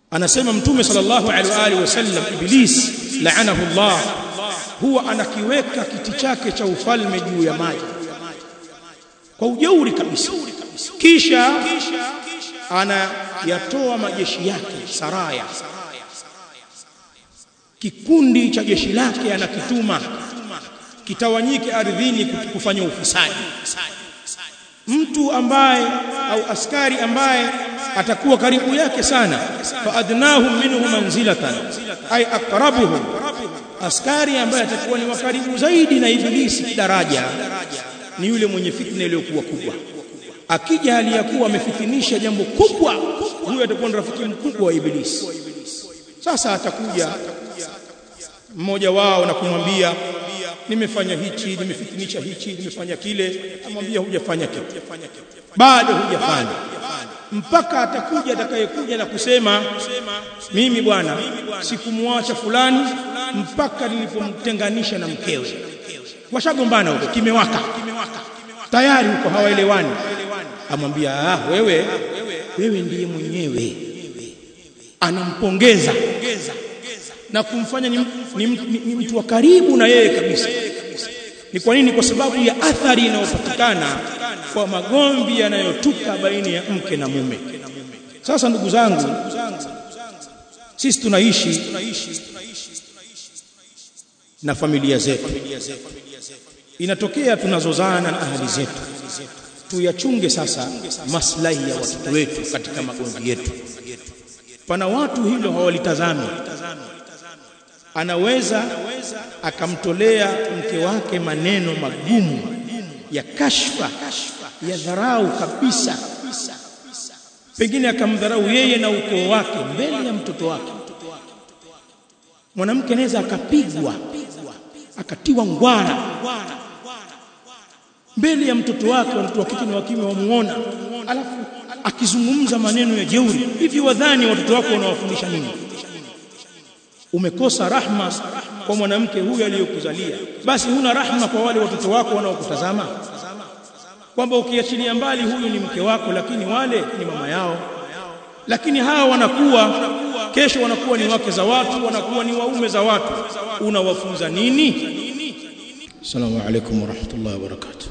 anasema mtume sallallahu alaihi wa alihi wasallam iblis laanahu Allah huwa anakiweka kiti chake cha ufalme juu ya maji kwa ujeuri kabisa kisha anayatoa majeshi yake saraya kikundi cha jeshi lake anakituma kitawanyike ardhini kufanya ufisadi mtu ambaye au askari ambaye atakuwa karibu yake sana fa adnahum minhu manzilatan ay aqrabuhum askari ambaye atakuwa ni wakaribu zaidi na ibilisi daraja ni yule mwenye fitna iliyokuwa kubwa akija hali ya kuwa amefitinisha jambo kubwa huyo atakuwa ni rafiki mkubwa wa ibilisi sasa atakuja mmoja wao na kumwambia nimefanya hichi nimefitinisha hichi nimefanya kile amwambia hujafanya kitu bado hujafanya mpaka atakuja atakayekuja na kusema mimi bwana sikumwacha fulani mpaka nilipomtenganisha na mkewe washagombana huko kimewaka tayari huko hawaelewani amwambia ah wewe wewe ndiye mwenyewe anampongeza na kumfanya ni, ni, ni, ni mtu wa karibu na yeye kabisa ni kwa nini kwa sababu ya athari inayopatikana kwa magomvi yanayotuka baina ya mke na mume sasa ndugu zangu sisi tunaishi na familia zetu inatokea tunazozana na ahali zetu tuyachunge sasa maslahi ya watoto wetu katika magomvi yetu pana watu hilo hawalitazami anaweza akamtolea mke wake maneno magumu ya kashfa ya dharau kabisa pengine akamdharau yeye na ukoo wake mbele ya mtoto wake mwanamke anaweza akapigwa akatiwa ngwara mbele ya mtoto wake watoto wa kike na wa kiume wamuona alafu akizungumza maneno ya jeuri hivi wadhani watoto wako wanawafundisha nini umekosa rahma kwa mwanamke huyu aliyokuzalia basi huna rahma kwa wale watoto wako wanaokutazama kwamba ukiachilia mbali huyu ni mke wako lakini wale ni mama yao lakini hawa wanakuwa kesho wanakuwa ni wake za watu wanakuwa ni waume za watu unawafunza nini Assalamu alaykum wa rahmatullahi wa barakatuh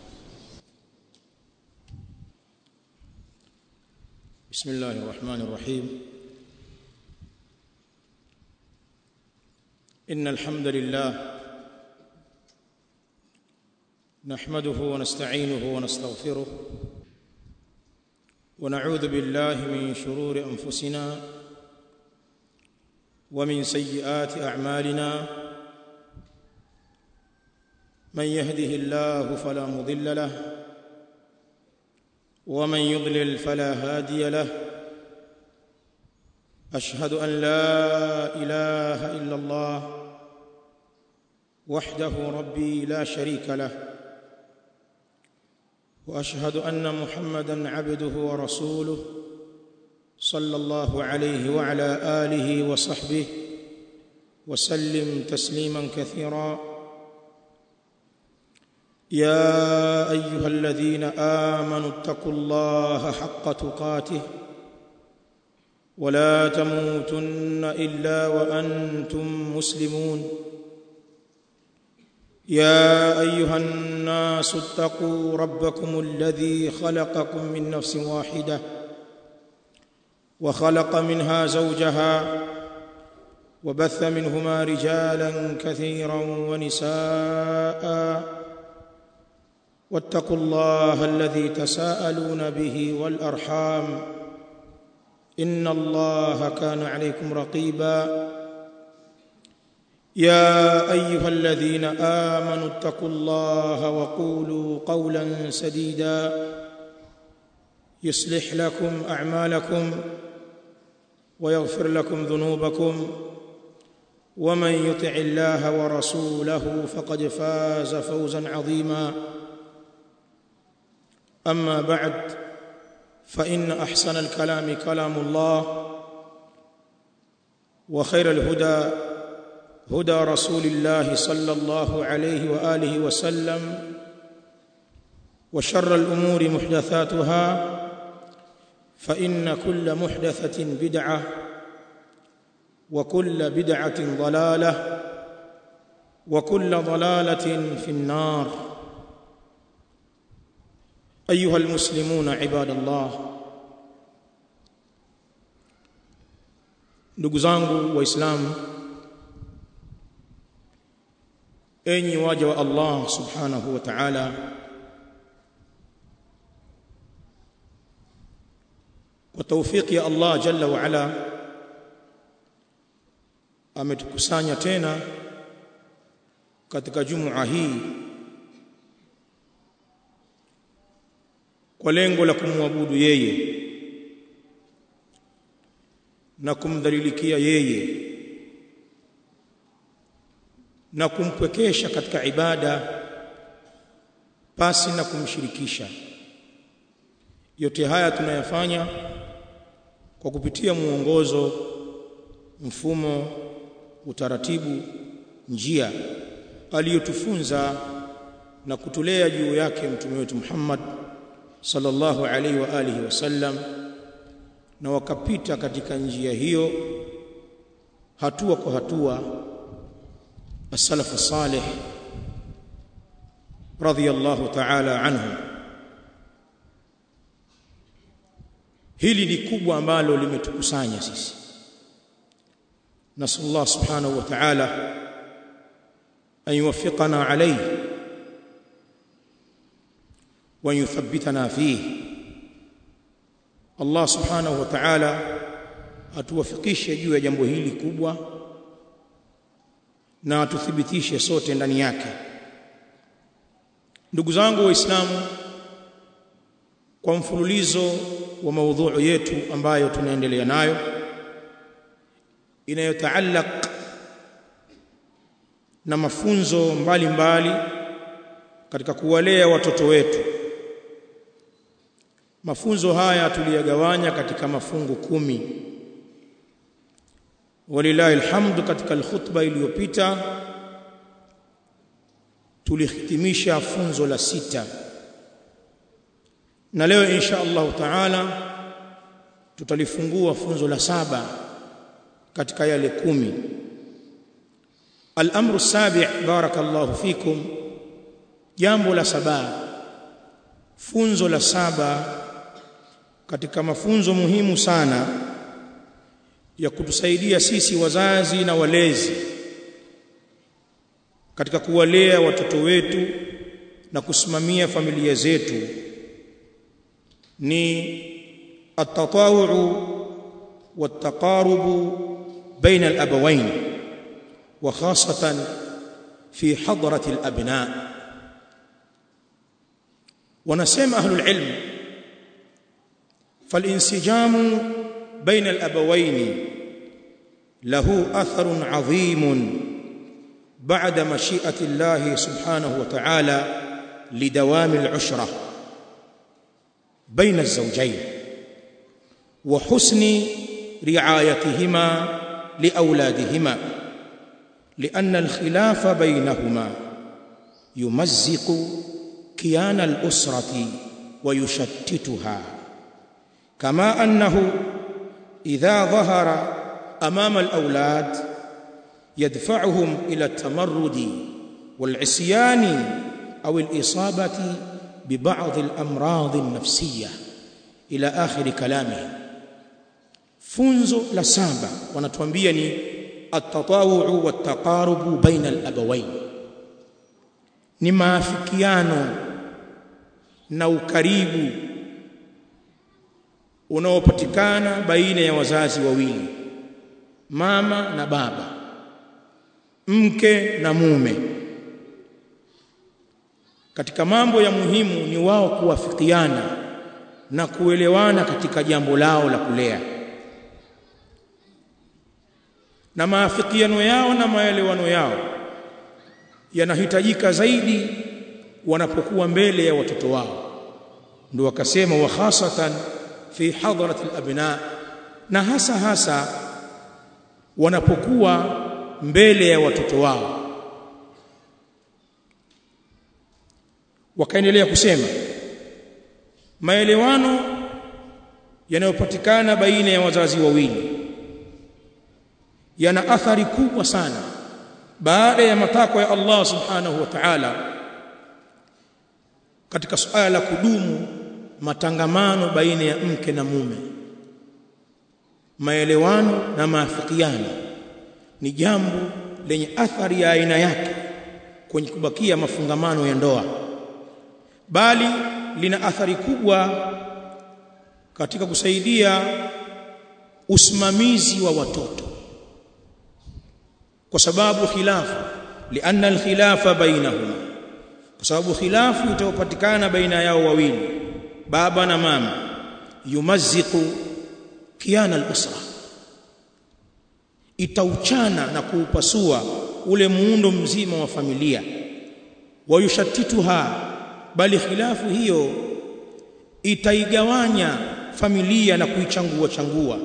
بسم الله الرحمن الرحيم إن الحمد لله نحمده ونستعينه ونستغفره ونعوذ بالله من شرور أنفسنا ومن سيئات أعمالنا من يهده الله فلا مضل له ومن يضلل فلا هادي له اشهد ان لا اله الا الله وحده ربي لا شريك له واشهد ان محمدا عبده ورسوله صلى الله عليه وعلى اله وصحبه وسلم تسليما كثيرا يا ايها الذين امنوا اتقوا الله حق تقاته ولا تموتن الا وانتم مسلمون يا ايها الناس اتقوا ربكم الذي خلقكم من نفس واحده وخلق منها زوجها وبث منهما رجالا كثيرا ونساء واتقوا الله الذي تساءلون به والارحام ان الله كان عليكم رقيبا يا ايها الذين امنوا اتقوا الله وقولوا قولا سديدا يصلح لكم اعمالكم ويغفر لكم ذنوبكم ومن يطع الله ورسوله فقد فاز فوزا عظيما اما بعد فان احسن الكلام كلام الله وخير الهدى هدى رسول الله صلى الله عليه واله وسلم وشر الامور محدثاتها فان كل محدثه بدعه وكل بدعة ضلالة وكل ضلالة في النار أيها المسلمون عباد الله ndugu zangu waislamu enyi waja wa Allah subhanahu wa ta'ala kwa taufiki ya Allah jalla wa ala ametukusanya tena katika jumua hii kwa lengo la kumwabudu yeye na kumdhalilikia yeye na kumpwekesha katika ibada pasi na kumshirikisha yote haya tunayafanya kwa kupitia muongozo mfumo utaratibu njia aliyotufunza na kutulea juu yake mtume wetu Muhammad sallallahu alaihi wa alihi wasallam na wakapita katika njia hiyo hatua kwa hatua as-salafu salih radiyallahu ta'ala anhu hili ni kubwa ambalo limetukusanya sisi نسال الله سبحانه وتعالى ان يوفقنا عليه وان يثبتنا فيه الله سبحانه وتعالى atuwafikishe juu ya jambo hili kubwa na atuthibitishe sote ndani yake ndugu zangu waislamu kwa mfululizo wa maudhui yetu ambayo tunaendelea nayo inayotaallaq na mafunzo mbalimbali mbali katika kuwalea watoto wetu mafunzo haya tuliyagawanya katika mafungu kumi walilahi alhamdu katika alkhutba iliyopita tulihitimisha funzo la sita na leo insha Allah taala tutalifungua funzo la saba katika yale kumi al-amru sabi' barakallahu fikum jambo la saba funzo la saba katika mafunzo muhimu sana ya kutusaidia sisi wazazi na walezi katika kuwalea watoto wetu na kusimamia familia zetu ni at-tatawu'u wat-taqarubu بين الأبوين وخاصة في حضرة الأبناء ونسمى أهل العلم فالانسجام بين الأبوين له أثر عظيم بعد مشيئة الله سبحانه وتعالى لدوام العشرة بين الزوجين وحسن رعايتهما لاولادهما لان الخلاف بينهما يمزق كيان الاسره ويشتتها كما انه اذا ظهر امام الاولاد يدفعهم الى التمرد والعصيان او الاصابه ببعض الامراض النفسيه الى اخر كلامه funzo la saba wanatuambia ni at-tatawu'u wat-taqarubu baina al-abawayn ni maafikiano na ukaribu unaopatikana baina ya wazazi wawili mama na baba mke na mume katika mambo ya muhimu ni wao kuwafikiana na kuelewana katika jambo lao la kulea na maafikiano yao na maelewano yao yanahitajika zaidi wanapokuwa mbele ya watoto wao ndio wakasema wa khasatan fi hadrat alabna na hasa hasa wanapokuwa mbele ya watoto wao wakaendelea kusema maelewano yanayopatikana baina ya wazazi wawili yana athari kubwa sana baada ya matakwa ya Allah subhanahu wa ta'ala katika suala la kudumu matangamano baina ya mke na mume maelewano na maafikiano ni jambo lenye athari ya aina yake kwenye kubakia mafungamano ya ndoa bali lina athari kubwa katika kusaidia usimamizi wa watoto kwa sababu khilafu lianna alkhilafa bainahuma kwa sababu khilafu itapatikana baina yao wawili baba na mama yumaziqu kiana al-usra itauchana na kuupasua ule muundo mzima wa familia wayushatituha bali khilafu hiyo itaigawanya familia na kuichangua changua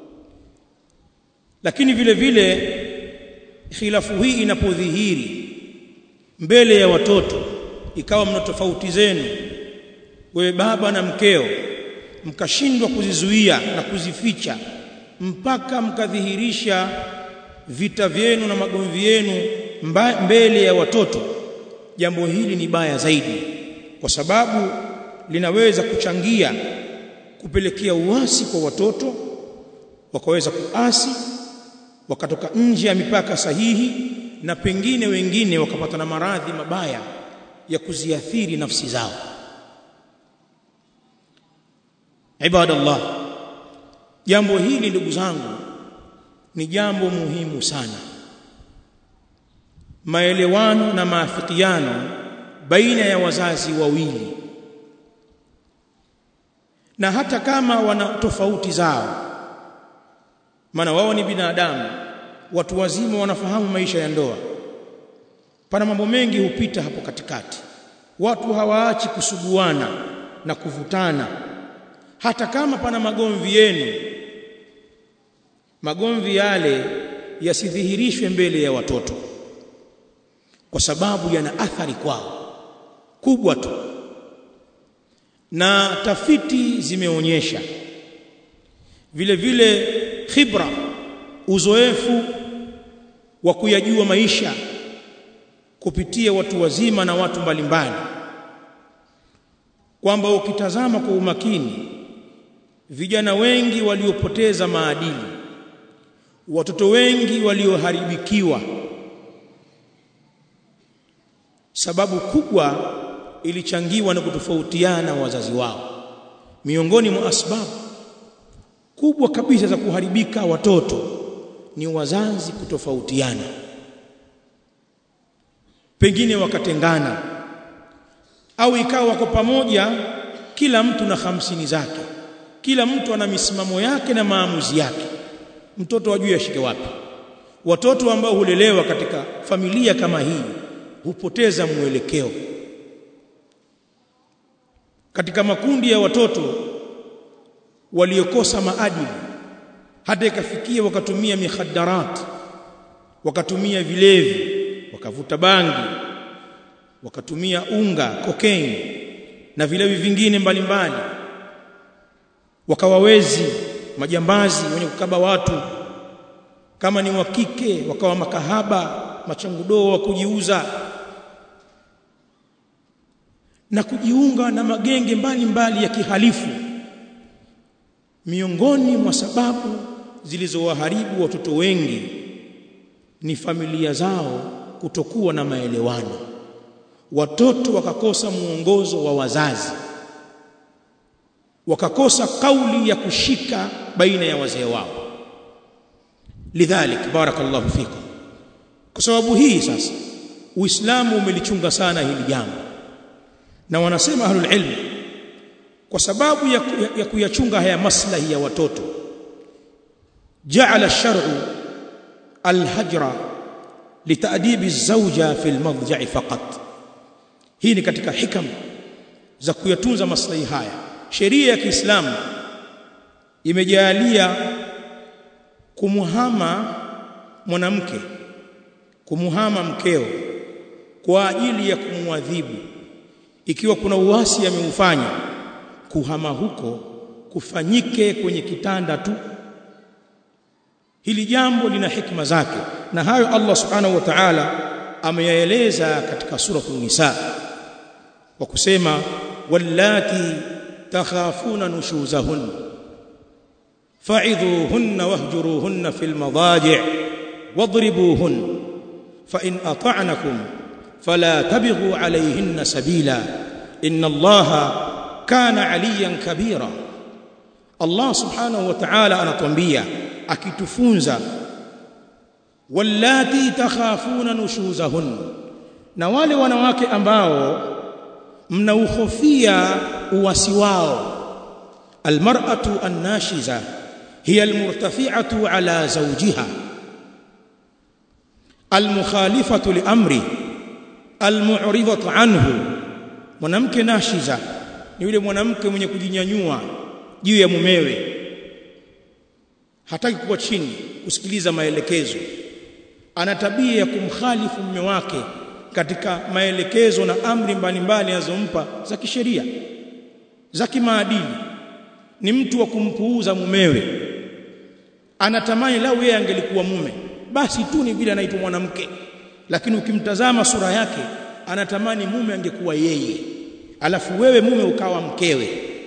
lakini vile vile khilafu hii inapodhihiri mbele ya watoto ikawa mna tofauti zenu wewe baba na mkeo mkashindwa kuzizuia na kuzificha mpaka mkadhihirisha vita vyenu na magomvi yenu mbele ya watoto jambo hili ni baya zaidi kwa sababu linaweza kuchangia kupelekea uasi kwa watoto wakaweza kuasi wakatoka nje ya mipaka sahihi na pengine wengine wakapata na maradhi mabaya ya kuziathiri nafsi zao ibadallah jambo hili ndugu zangu ni jambo muhimu sana maelewano na maafikiano baina ya wazazi wawili na hata kama wana tofauti zao maana wao ni binadamu watu wazima wanafahamu maisha ya ndoa pana mambo mengi hupita hapo katikati watu hawaachi kusuguana na kuvutana hata kama pana magomvi yenu magomvi yale yasidhihirishwe mbele ya watoto kwa sababu yana athari kwao kubwa tu na tafiti zimeonyesha vile vile khibra uzoefu wa kuyajua maisha kupitia watu wazima na watu mbalimbali kwamba ukitazama kwa umakini vijana wengi waliopoteza maadili watoto wengi walioharibikiwa sababu kubwa ilichangiwa na kutofautiana wazazi wao miongoni mwa asbabu kubwa kabisa za kuharibika watoto ni wazazi kutofautiana pengine wakatengana au ikawa wako pamoja kila mtu na hamsini zake kila mtu ana misimamo yake na maamuzi yake mtoto wajue ashike wapi watoto ambao hulelewa katika familia kama hii hupoteza mwelekeo katika makundi ya watoto waliokosa maadili hata ikafikia wakatumia mikhaddarat wakatumia vilevi wakavuta bangi wakatumia unga cocaine na vilevi vingine mbalimbali wakawawezi majambazi wenye kukaba watu kama ni wa kike wakawa makahaba machangudoo wa kujiuza na kujiunga na magenge mbalimbali mbali ya kihalifu miongoni mwa sababu zilizowaharibu watoto wengi ni familia zao kutokuwa na maelewano watoto wakakosa muongozo wa wazazi wakakosa kauli ya kushika baina ya wazee wao lidhalik barakallahu fikum kwa sababu hii sasa uislamu umelichunga sana hili jambo na wanasema ahlul ilm kwa sababu ya, ya, ya kuyachunga haya maslahi ya watoto ja'ala ash-shar'u al-hajra litadibi az-zawja fi al-madja'i faqat hii ni katika hikam za kuyatunza maslahi haya sheria ya Kiislamu imejalia kumuhama mwanamke kumuhama mkeo kwa ajili ya kumwadhibu ikiwa kuna uasi ameufanya kuhama huko kufanyike kwenye kitanda tu hili jambo lina hikma zake na hayo Allah subhanahu wa ta'ala ameyaeleza katika suratul nisa kwa kusema wallati takhafuna nushuzahun fa'idhuhunna wahjuruhunna fil madaji' wadribuhun fa in ata'nakum fala tabghu alayhinna sabila inna allaha kana aliyan kabira Allah subhanahu wa ta'ala anatuambia akitufunza wallati takhafuna nushuzahun na wale wanawake ambao mnauhofia uwasi wao almar'atu annashiza hiya almurtafi'atu ala zawjiha almukhalifatu liamri almu'ridatu anhu mwanamke nashiza ni yule mwanamke mwenye kujinyanyua juu ya mumewe hataki kuwa chini kusikiliza maelekezo ana tabia ya kumkhalifu mume wake katika maelekezo na amri mbalimbali anazompa za kisheria za kimaadili ni mtu wa kumpuuza mumewe anatamani lau yeye angelikuwa mume basi tu ni vile anaitwa mwanamke lakini ukimtazama sura yake anatamani mume angekuwa yeye alafu wewe mume ukawa mkewe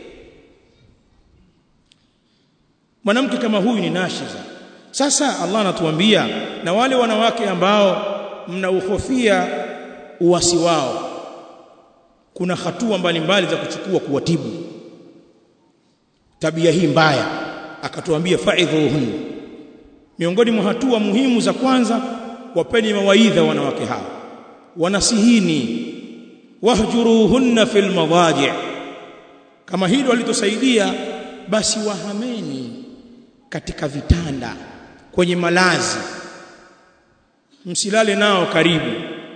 mwanamke kama huyu ni nashiza sasa Allah anatuambia na wale wanawake ambao mnauhofia uwasi wao kuna hatua mbalimbali za kuchukua kuwatibu tabia hii mbaya akatuambia fa'idhuhun miongoni mwa hatua muhimu za kwanza wapeni mawaidha wanawake hao wanasihini wahjuruhunna fil madaji kama hilo walitosaidia basi wahameni katika vitanda kwenye malazi msilale nao karibu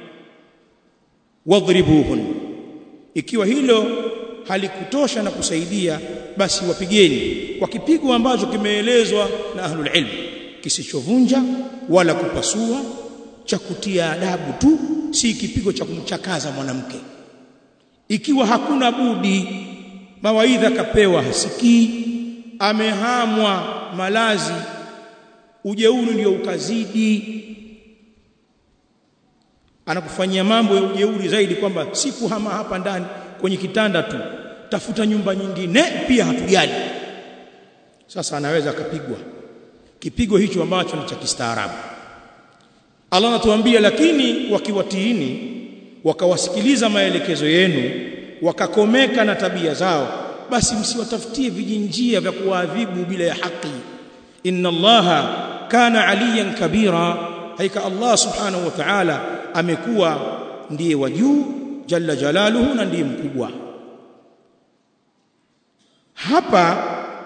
wadhribuhun ikiwa hilo halikutosha na kusaidia basi wapigeni kwa kipigo ambacho kimeelezwa na ahlul ilm kisichovunja wala kupasua cha kutia adabu tu si kipigo cha kumchakaza mwanamke ikiwa hakuna budi mawaidha kapewa hasikii amehamwa malazi ujeuri ndio ukazidi anakufanyia mambo ya ujeuri zaidi kwamba si kuhama hapa ndani kwenye kitanda tu tafuta nyumba nyingine pia hatujali sasa anaweza akapigwa kipigo hicho ambacho ni cha kistaarabu Allah anatuambia lakini wakiwatiini wakawasikiliza maelekezo yenu wakakomeka na tabia zao basi msiwatafutie vijinjia vya kuadhibu bila ya haki inna allaha kana aliyan kabira haika Allah subhanahu wa ta'ala amekuwa ndiye wa juu jalla jalaluhu na ndiye mkubwa hapa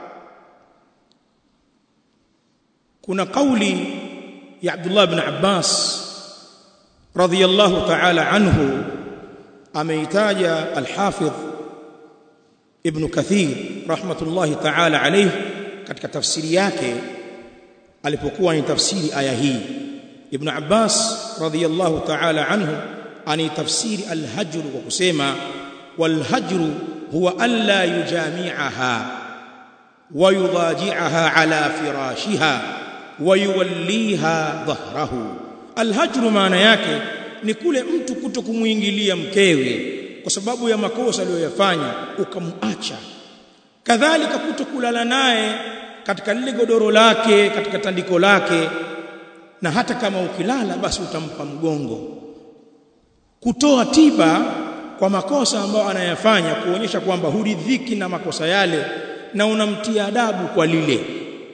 kuna kauli ya Abdullah ibn Abbas radhiyallahu ta'ala anhu ameitaja al-Hafidh Ibn Kathir rahmatullahi ta'ala alayhi katika tafsiri yake alipokuwa ni tafsiri aya hii Ibn Abbas radhiyallahu ta'ala anhu ani tafsiri al-hajr kwa kusema wal-hajr huwa an la yujami'aha wa yudaji'aha ala firashiha wa yuwalliha dhahrahu al-hajr maana yake ni kule mtu kuto kumuingilia mkewe kwa sababu ya makosa aliyoyafanya ukamuacha kadhalika kuto kulala naye katika lile godoro lake katika tandiko lake na hata kama ukilala basi utampa mgongo kutoa tiba kwa makosa ambayo anayafanya kuonyesha kwamba huridhiki na makosa yale na unamtia adabu kwa lile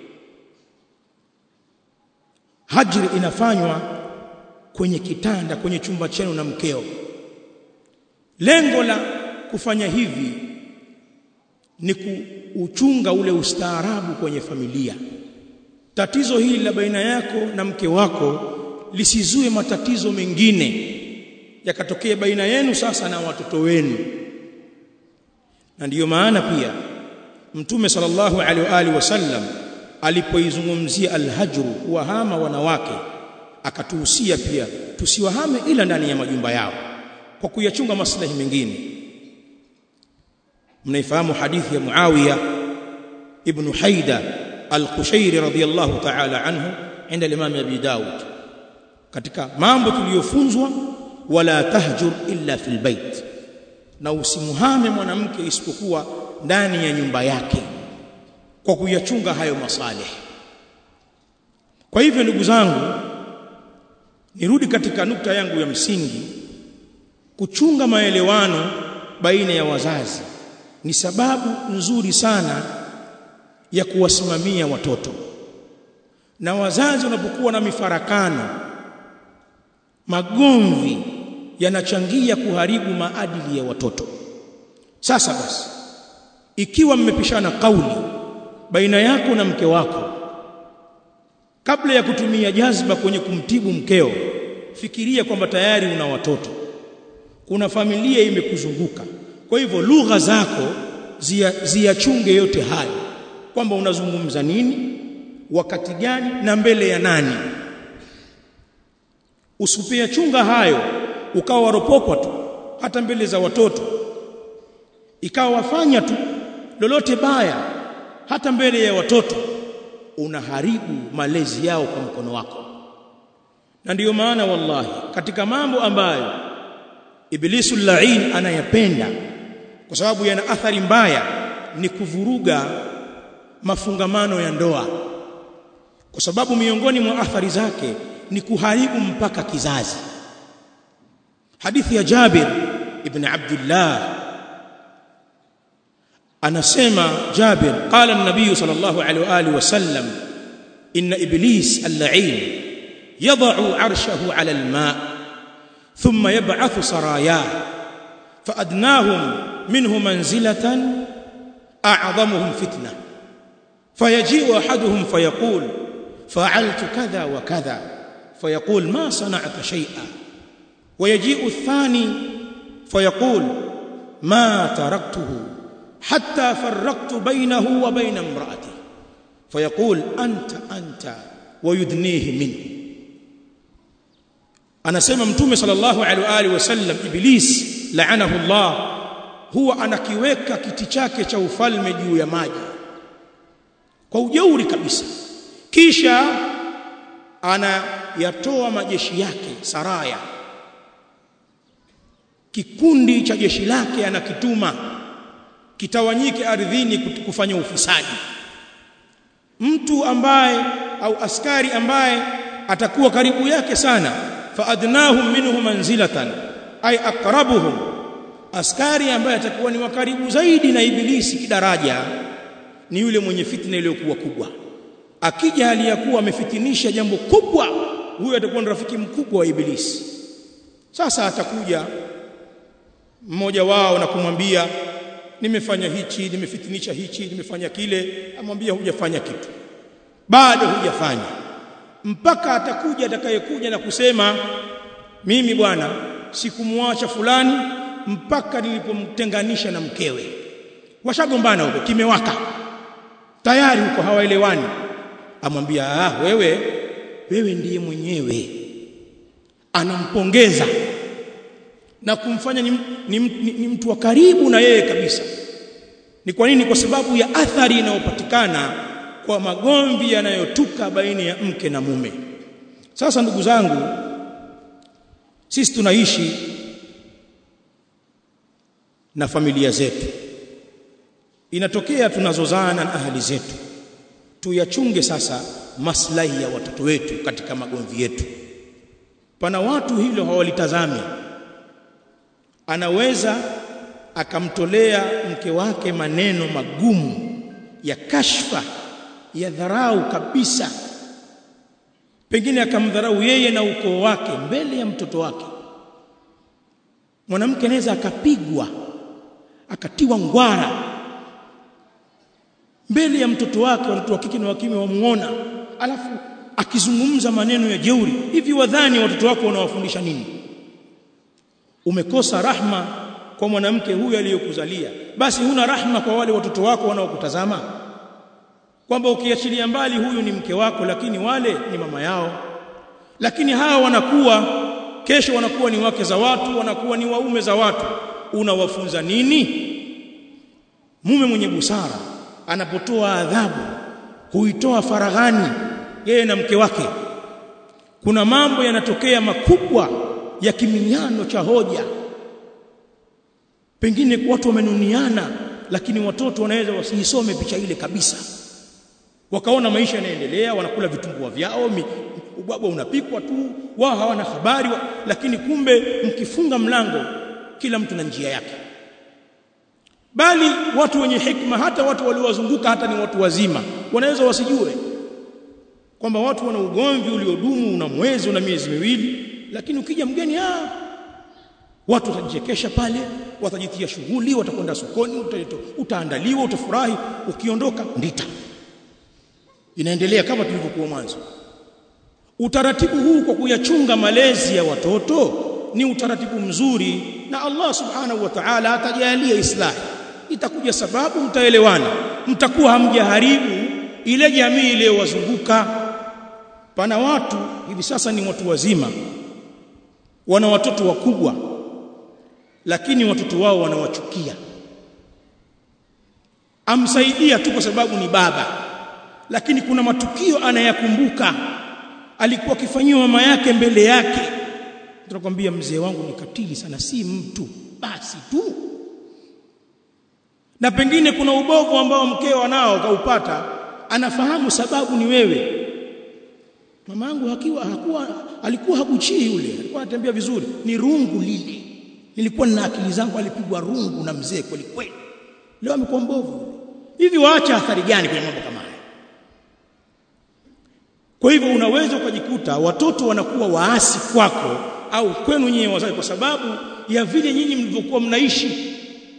hajri inafanywa kwenye kitanda kwenye chumba chenu na mkeo lengo la kufanya hivi ni kuuchunga ule ustaarabu kwenye familia tatizo hili la baina yako na mke wako lisizue matatizo mengine yakatokea baina yenu sasa na watoto wenu na ndiyo maana pia mtume sallallahu alaihi wa alihi wasallam alipoizungumzia alhajru kuwahama wanawake akatuhusia pia tusiwahame ila ndani ya majumba yao kwa kuyachunga maslahi mengine mnaifahamu hadithi ya Muawiya ibn Haida al-Qushairi radhiyallahu ta'ala anhu inda al-Imam Abi Dawud katika mambo tuliyofunzwa wala tahjur illa fil bait na usimuhame mwanamke isipokuwa ndani ya nyumba yake kwa kuyachunga hayo masalih kwa hivyo ndugu zangu nirudi katika nukta yangu ya msingi kuchunga maelewano baina ya wazazi ni sababu nzuri sana ya kuwasimamia watoto na wazazi wanapokuwa na mifarakano magomvi yanachangia kuharibu maadili ya watoto sasa basi ikiwa mmepishana kauli baina yako na mke wako kabla ya kutumia jazba kwenye kumtibu mkeo fikiria kwamba tayari una watoto kuna familia imekuzunguka kwa hivyo lugha zako ziyachunge yote hayo kwamba unazungumza nini wakati gani na mbele ya nani usipia chunga hayo ukawa waropokwa tu hata mbele za watoto ikawa wafanya tu lolote baya hata mbele ya watoto unaharibu malezi yao kwa mkono wako na ndiyo maana wallahi katika mambo ambayo ibilisu lain anayapenda kwa sababu yana athari mbaya ni kuvuruga mafungamano ya ndoa kwa sababu miongoni mwa athari zake ni kuharibu mpaka kizazi hadithi ya Jabir ibn Abdullah anasema Jabir qala an-nabiy sallallahu alaihi wa alihi wasallam inna iblis al-la'in yad'u 'arshahu 'ala al-ma' thumma yab'athu saraya فأدناهم منه منزلة أعظمهم فتنة فيجيء أحدهم فيقول فعلت كذا وكذا فيقول ما صنعت شيئا ويجيء الثاني فيقول ما تركته حتى فرقت بينه وبين امرأته فيقول أنت أنت ويدنيه منه anasema mtume sallallahu alaihi wa alihi wasallam iblis laanahu Allah huwa anakiweka kiti chake cha ufalme juu ya maji kwa ujeuri kabisa kisha anayatoa majeshi yake saraya kikundi cha jeshi lake anakituma kitawanyike ardhini kufanya ufisadi mtu ambaye au askari ambaye atakuwa karibu yake sana faadnahum minhu manzilatan ay aqrabuhum askari ambaye atakuwa ni wakaribu zaidi na ibilisi kidaraja ni yule mwenye fitna iliyokuwa kubwa akija hali ya kuwa amefitinisha jambo kubwa huyo atakuwa ni rafiki mkubwa wa ibilisi sasa atakuja mmoja wao na kumwambia nimefanya hichi nimefitinisha hichi nimefanya kile amwambia hujafanya kitu bado hujafanya mpaka atakuja atakayekuja na kusema mimi bwana sikumwacha fulani mpaka nilipomtenganisha na mkewe washagombana huko kimewaka tayari huko hawaelewani amwambia ah wewe wewe ndiye mwenyewe anampongeza na kumfanya ni, ni, ni, ni mtu wa karibu na yeye kabisa ni kwa nini kwa sababu ya athari inayopatikana kwa magomvi yanayotuka baina ya mke na mume sasa ndugu zangu sisi tunaishi na familia zetu inatokea tunazozana na ahali zetu tuyachunge sasa maslahi ya watoto wetu katika magomvi yetu pana watu hilo hawalitazami anaweza akamtolea mke wake maneno magumu ya kashfa ya dharau kabisa pengine akamdharau yeye na ukoo wake mbele ya mtoto wake mwanamke anaweza akapigwa akatiwa ngwara mbele ya mtoto wake watoto wa kike na wa kiume wamuona alafu akizungumza maneno ya jeuri hivi wadhani watoto wako wanawafundisha nini umekosa rahma kwa mwanamke huyu aliyokuzalia basi huna rahma kwa wale watoto wako wanaokutazama kwamba ukiachilia mbali huyu ni mke wako lakini wale ni mama yao lakini hawa wanakuwa kesho wanakuwa ni wake za watu wanakuwa ni waume za watu unawafunza nini mume mwenye busara anapotoa adhabu huitoa faraghani yeye na mke wake kuna mambo yanatokea makubwa ya kiminyano cha hoja pengine watu wamenuniana lakini watoto wanaweza wasiisome picha ile kabisa wakaona maisha yanaendelea wanakula vitumbua vyao ubwabwa unapikwa tu wao hawana habari wa, lakini kumbe mkifunga mlango kila mtu na njia yake bali watu wenye hikma hata watu waliowazunguka hata ni watu wazima wanaweza wasijue kwamba watu wana ugomvi uliodumu una mwezi una miezi miwili lakini ukija mgeni ah watu watajichekesha pale watajitia shughuli watakwenda sokoni utaandaliwa utafurahi ukiondoka ndita inaendelea kama tulivyokuwa mwanzo utaratibu huu kwa kuyachunga malezi ya watoto ni utaratibu mzuri na Allah subhanahu wa ta'ala atajalia islahi itakuja sababu mtaelewana mtakuwa hamjaharibu ile jamii iliyowazunguka pana watu hivi sasa ni watu wazima wana watoto wakubwa lakini watoto wao wanawachukia amsaidia tu kwa sababu ni baba lakini kuna matukio anayakumbuka alikuwa akifanyiwa mama yake mbele yake tunakwambia mzee wangu ni katili sana si mtu basi tu na pengine kuna ubovu ambao mkeo anao kaupata anafahamu sababu ni wewe mamangu hakiwa hakuwa alikuwa hakuchii yule alikuwa anatembea vizuri ni rungu lile nilikuwa na akili zangu alipigwa rungu na mzee kweli kweli leo amekuwa mbovu hivi waacha athari gani kwenye mambo kama haya kwa hivyo unaweza ukajikuta watoto wanakuwa waasi kwako au kwenu nyinyi wazazi kwa sababu ya vile nyinyi mlivyokuwa mnaishi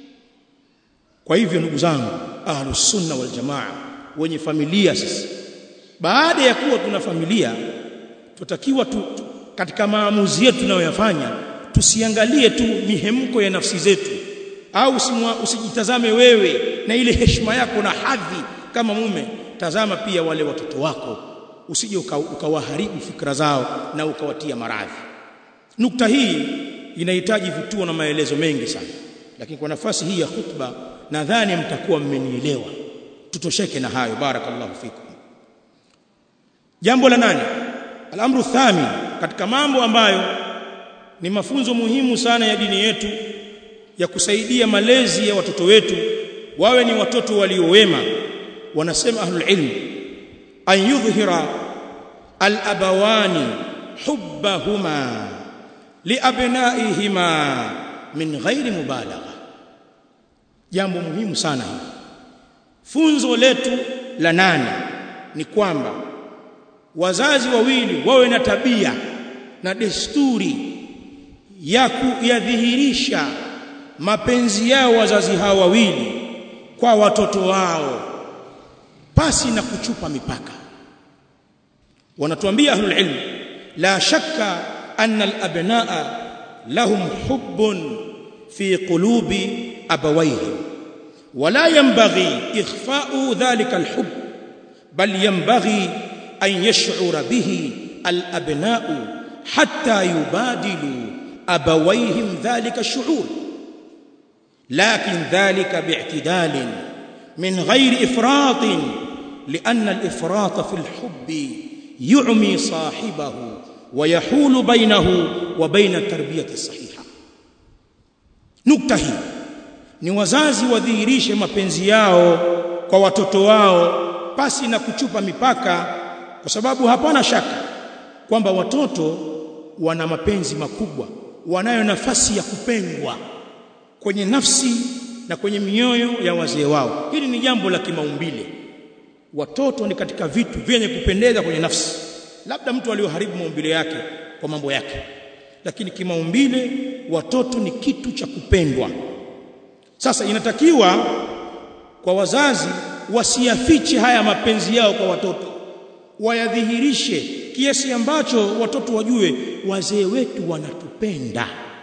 kwa hivyo ndugu zangu ahlus sunna wal jamaa wenye familia sisi baada ya kuwa tuna familia tutakiwa tu, tu, katika maamuzi yetu tunayoyafanya tusiangalie tu mihemko ya nafsi zetu au usijitazame wewe na ile heshima yako na hadhi kama mume tazama pia wale watoto wako usije ukawaharibu uka fikra zao na ukawatia maradhi nukta hii inahitaji vituo na maelezo mengi sana lakini kwa nafasi hii ya khutba nadhani mtakuwa mmenielewa tutosheke na hayo barakallahu fikum jambo la nane al-amru thami katika mambo ambayo ni mafunzo muhimu sana ya dini yetu ya kusaidia malezi ya watoto wetu wawe ni watoto waliowema wanasema ahlul ilm an yudhhira al-abawani hubbahuma liabnaihima min ghairi mubalagha jambo muhimu sana hili funzo letu la nane ni kwamba wazazi wawili wawe na tabia na desturi ya kuyadhihirisha mapenzi yao wazazi hao wawili kwa watoto wao pasi na kuchupa mipaka wanatuambia ahlul ilm la shakka anna al-abnaa lahum hubbun fi qulubi abawayhim ولا ينبغي إخفاء ذلك الحب بل ينبغي أن يشعر به الأبناء حتى يبادلوا أبويهم ذلك الشعور لكن ذلك باعتدال من غير إفراط لأن الإفراط في الحب يعمي صاحبه ويحول بينه وبين التربية الصحيحة نكتة هي ni wazazi wadhihirishe mapenzi yao kwa watoto wao pasi na kuchupa mipaka kwa sababu hapana shaka kwamba watoto wana mapenzi makubwa wanayo nafasi ya kupendwa kwenye nafsi na kwenye mioyo ya wazee wao hili ni jambo la kimaumbile watoto ni katika vitu vyenye kupendeza kwenye nafsi labda mtu aliyoharibu maumbile yake kwa mambo yake lakini kimaumbile watoto ni kitu cha kupendwa sasa inatakiwa kwa wazazi wasiyafiche haya mapenzi yao kwa watoto wayadhihirishe kiasi ambacho watoto wajue wazee wetu wanatupenda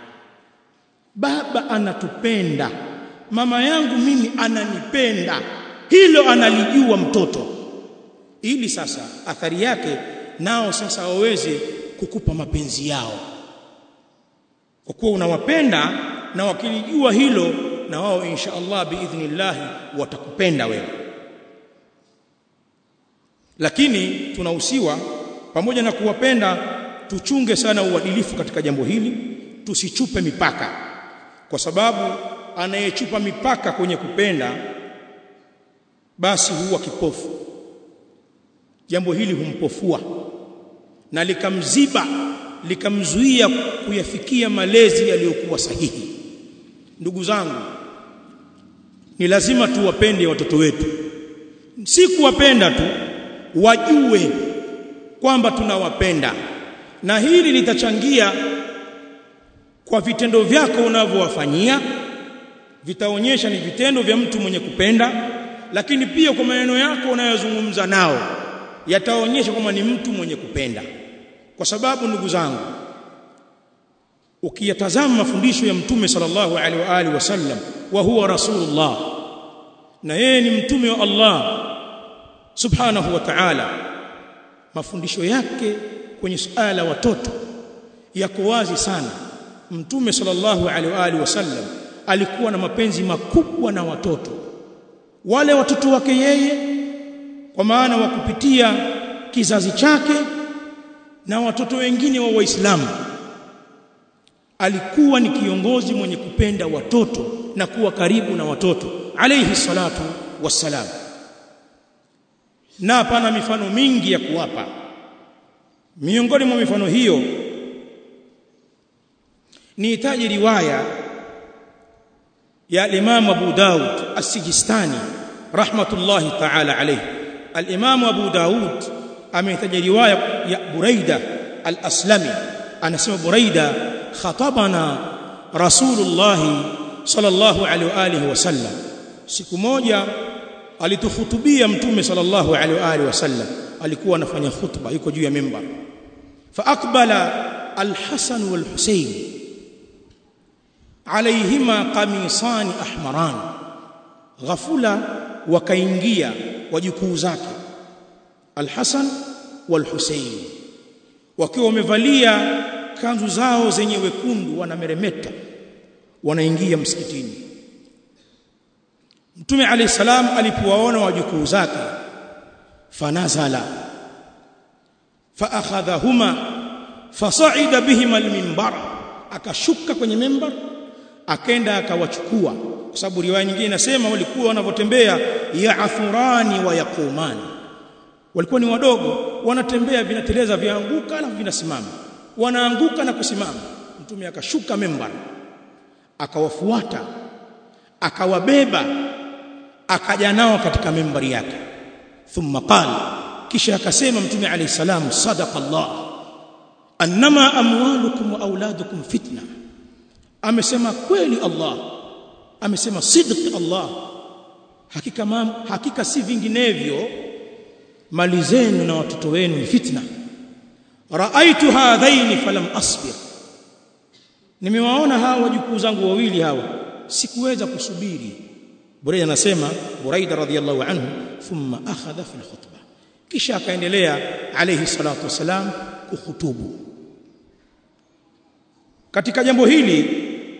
baba anatupenda mama yangu mimi ananipenda hilo analijua mtoto ili sasa athari yake nao sasa waweze kukupa mapenzi yao kwa kuwa unawapenda na wakilijua hilo na wao insha Allah biidhnillah watakupenda wewe lakini tunahusiwa pamoja na kuwapenda tuchunge sana uadilifu katika jambo hili tusichupe mipaka kwa sababu anayechupa mipaka kwenye kupenda basi huwa kipofu jambo hili humpofua na likamziba likamzuia kuyafikia malezi yaliyokuwa sahihi ndugu zangu ni lazima tuwapende watoto wetu si kuwapenda tu wajue kwamba tunawapenda na hili litachangia kwa vitendo vyako unavyowafanyia vitaonyesha ni vitendo vya mtu mwenye kupenda lakini pia kwa maneno yako unayozungumza nao yataonyesha kwamba ni mtu mwenye kupenda kwa sababu ndugu zangu ukiyatazama mafundisho ya mtume sallallahu alaihi wa alihi wasallam wa huwa rasulullah na yeye ni mtume wa Allah subhanahu wa ta'ala mafundisho yake kwenye suala watoto yako wazi sana mtume sallallahu alaihi wa alihi wasallam alikuwa na mapenzi makubwa na watoto wale watoto wake yeye kwa maana wa kupitia kizazi chake na watoto wengine wa waislamu alikuwa ni kiongozi mwenye kupenda watoto na kuwa karibu na watoto alayhi salatu wassalam na pana mifano mingi ya kuwapa miongoni mwa mifano hiyo ni itaji riwaya ya Imam Abu Daud As-Sijistani rahmatullahi ta'ala alayhi al-Imam Abu Daud amehitaja riwaya ya Buraida al-Aslami anasema Buraida khatabana Rasulullah sallallahu alaihi wa alihi wasallam siku moja alitukhutubia mtume sallallahu alaihi wa alihi wasallam alikuwa anafanya khutba yuko juu ya mimbar fa aqbala al-Hasan wal-Husayn alaihima qamisani ahmaran ghafula wakaingia wajukuu zake al-Hasan wal-Husayn wakiwa wamevalia kanzu zao zenye wekundu wanameremeta wanaingia msikitini Mtume alayhi salam alipowaona wajukuu zake fanazala faakhadhahuma fasa'ida bihima al-minbar akashuka kwenye mimbar akenda akawachukua kwa sababu riwaya nyingine inasema walikuwa wanavyotembea ya'thurani wa yaqumani walikuwa ni wadogo wanatembea vinateleza vianguka alafu vinasimama wanaanguka na kusimama mtume akashuka mimbar akawafuata akawabeba akaja nao katika mimbari yake thumma qala kisha akasema mtume alayhi salam sadaqa Allah annama amwalukum wa auladukum fitna amesema kweli Allah amesema sidq Allah hakika mam, hakika si vinginevyo mali zenu na watoto wenu ni fitna raaitu hadhaini falam asbir nimewaona hawa wajukuu zangu wawili hawa sikuweza kusubiri Buraida anasema Buraida radhiyallahu anhu thumma akhadha fi alkhutbah kisha akaendelea alayhi salatu wasalam kuhutubu katika jambo hili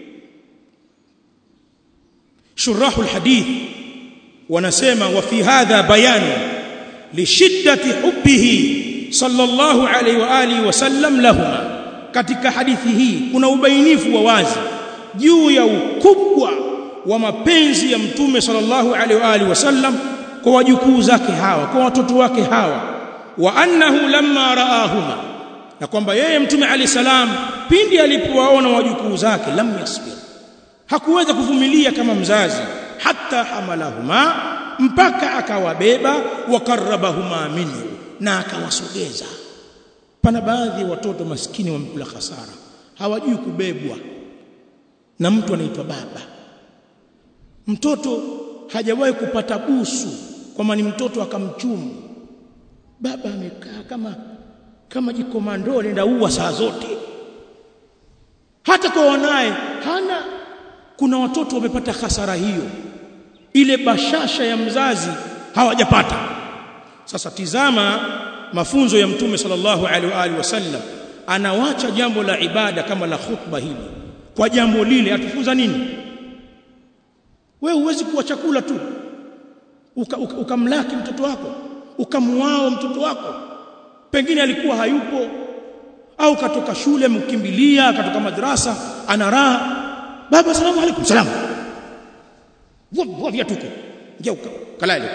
shurahu alhadith wanasema wa fi hadha bayanu lishiddati hubbihi sallallahu alayhi wa alihi wasallam lahuma katika hadithi hii kuna ubainifu wa wazi juu ya ukubwa wa mapenzi ya mtume sallallahu alaihi wa alihi wasallam kwa wajukuu zake hawa kwa watoto wake hawa wa annahu lamma raahuma na kwamba yeye mtume alayhi salam pindi alipowaona wajukuu zake lam yasbir hakuweza kuvumilia kama mzazi hata hamalahuma mpaka akawabeba wakarabahuma minhu na akawasogeza pana baadhi ya watoto maskini wamekula hasara hawajui kubebwa na mtu anaitwa baba mtoto hajawahi kupata busu kwamba ni mtoto akamchumu baba amekaa kama kama jikomando nenda uwa saa zote hata kwa wanaye hana kuna watoto wamepata hasara hiyo ile bashasha ya mzazi hawajapata sasa tizama mafunzo ya mtume sallallahu alaihi wa alihi wasallam anawacha jambo la ibada kama la khutba hili kwa jambo lile atufunza nini wewe huwezi kuwa chakula tu ukamlaki uka, uka mtoto wako ukamuao mtoto wako pengine alikuwa hayupo au katoka shule mkimbilia katoka madrasa ana raha baba salamu alaykum salamu vua viatuko ngeuka kalale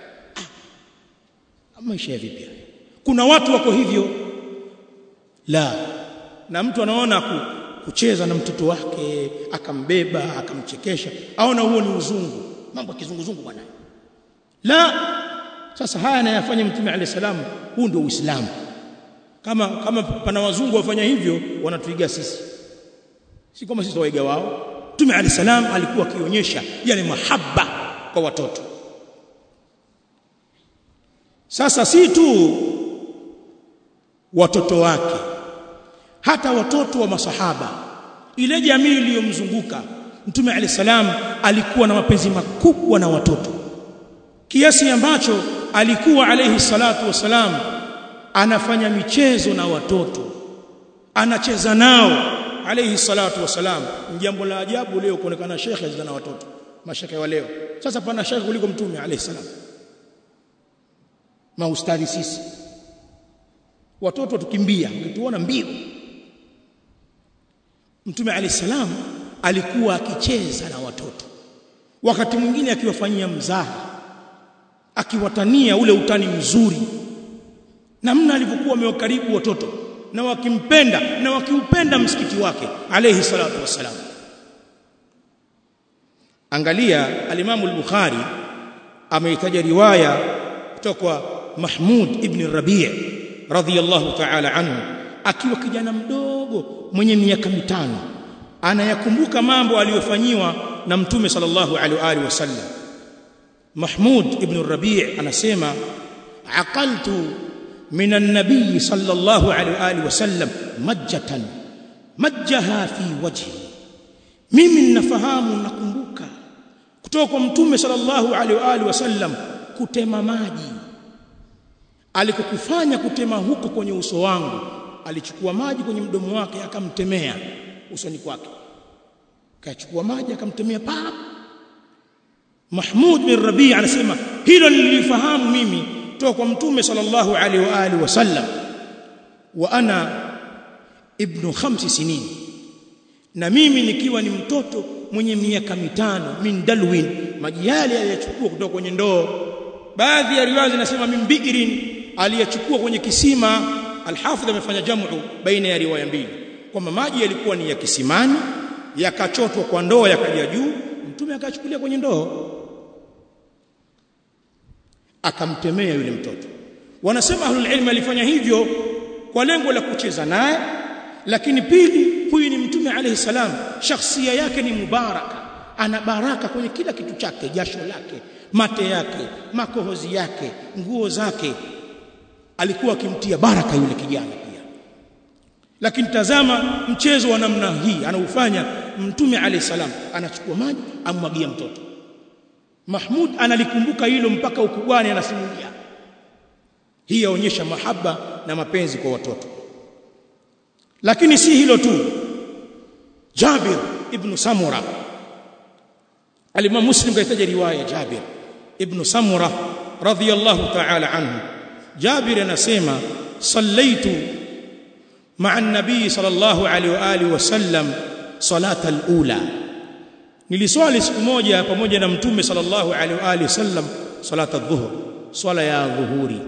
ah, maisha ya vipi kuna watu wako hivyo la na mtu anaona ku, kucheza na mtoto wake akambeba akamchekesha aona huo ni uzungu mambo ya kizunguzungu bwana la sasa haya anayafanya mtume alayhi salam huu ndio uislamu kama kama pana wazungu wafanya hivyo wanatuiga sisi si kama sisi waiga wao mtume alayhi salam alikuwa akionyesha yale mahaba kwa watoto sasa si tu watoto wake hata watoto wa masahaba ile jamii iliyomzunguka mtume alayhi salam alikuwa na mapenzi makubwa na watoto kiasi ambacho alikuwa alayhi salatu wasalam anafanya michezo na watoto anacheza nao alayhi salatu wasalam jambo la ajabu leo kuonekana shekhe na watoto mashekhe wa leo sasa pana shekhe kuliko mtume alayhi salam maustadhi sisi watoto tukimbia ukituona mbio mtume alayhi salam alikuwa akicheza na watoto wakati mwingine akiwafanyia mzaha akiwatania ule utani mzuri namna alivyokuwa amewakaribu watoto na wakimpenda na wakiupenda msikiti wake alayhi salatu wassalam angalia alimamu al-bukhari ameitaja riwaya kutoka kwa mahmud ibn rabi' radhiyallahu ta'ala anhu akiwa kijana mdogo mwenye miaka mitano anayakumbuka mambo aliyofanyiwa na mtume sallallahu alaihi wasallam Mahmud ibn Rabi' anasema aqaltu min an-nabiy sallallahu alaihi wasallam majjatan majjaha fi wajhi mimi ninafahamu nakumbuka kutoka kwa mtume sallallahu alaihi wasallam kutema maji alikokufanya kutema huko kwenye uso wangu alichukua maji kwenye mdomo wake akamtemea usoni kwake kachukua maji akamtemea pap Mahmud bin Rabi' anasema hilo nilifahamu mimi kutoka kwa mtume sallallahu alaihi wa alihi wasallam wa ana ibnu khamsi sinin na mimi nikiwa ni mtoto mwenye miaka mitano min dalwin maji yale aliyachukua kutoka kwenye ndoo baadhi ya riwaya zinasema min bi'rin aliyachukua kwenye kisima alhafidh amefanya jamu baina ya riwaya mbili kwamba maji yalikuwa ni ya kisimani yakachotwa kwa ndoo yakaja juu mtume akachukulia kwenye ndoo akamtemea yule mtoto wanasema ahlul ilm alifanya hivyo kwa lengo la kucheza naye lakini pili huyu ni mtume alayhi salam shakhsia yake ni mubaraka ana baraka kwenye kila kitu chake jasho lake mate yake makohozi yake nguo zake alikuwa akimtia baraka yule kijana pia lakini tazama mchezo wa namna hii anaufanya mtume alayhi salam anachukua maji ammwagia mtoto Mahmud analikumbuka hilo mpaka ukubwani anasimulia hii yaonyesha mahaba na mapenzi kwa watoto lakini si hilo tu Jabir ibn Samura Al-Imam Muslim kaitaja riwaya Jabir ibn Samura radhiyallahu ta'ala anhu Jabir anasema sallaitu ma'a an-nabii sallallahu alayhi wa alihi wasallam salata al-ula niliswali siku moja pamoja na mtume sallallahu alaihi wa alihi wasallam salata adh-dhuhr swala ya dhuhuri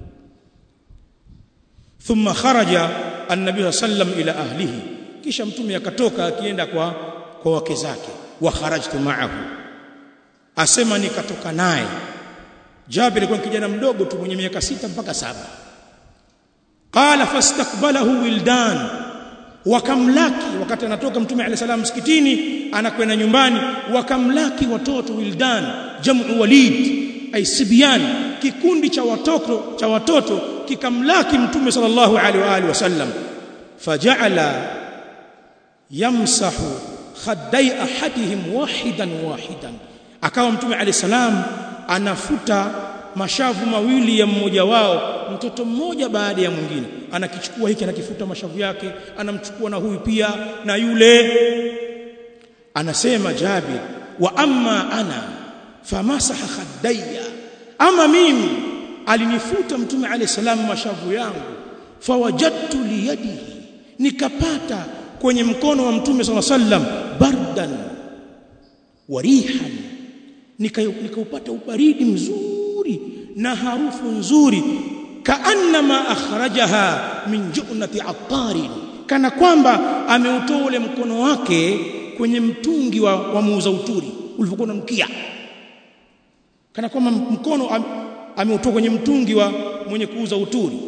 thumma kharaja an-nabii sallam ila ahlihi kisha mtume akatoka akienda kwa kwa wake zake wa kharajtu ma'ahu asema nikatoka naye Jabir alikuwa kijana mdogo tu mwenye miaka sita mpaka saba qala fastakbalahu wildan wakamlaki wakati anatoka mtume alayhi salam msikitini anakwenda nyumbani wakamlaki watoto wildan jamu walid ay sibyan kikundi cha watoto cha watoto kikamlaki mtume sallallahu alaihi wa alihi wasallam faja'ala yamsahu khaddai ahadihim wahidan wahidan akawa mtume alayhi salam anafuta mashavu mawili ya mmoja wao mtoto mmoja baada ya mwingine anakichukua hiki anakifuta mashavu yake anamchukua na huyu pia na yule anasema Jabir wa amma ana famasaha khaddayya ama mimi alinifuta mtume alayhi salam mashavu yangu fawajadtu liyadihi nikapata kwenye mkono wa mtume sala sallam bardan warihan nikaupata ubaridi mzuri na harufu nzuri kaannama akhrajaha min ju'nati attarin kana kwamba ameutoa ule mkono wake kwenye mtungi wa, wa muuza uturi ulivyokuwa unamkia kana kwamba mkono am, ameutoa kwenye mtungi wa mwenye kuuza uturi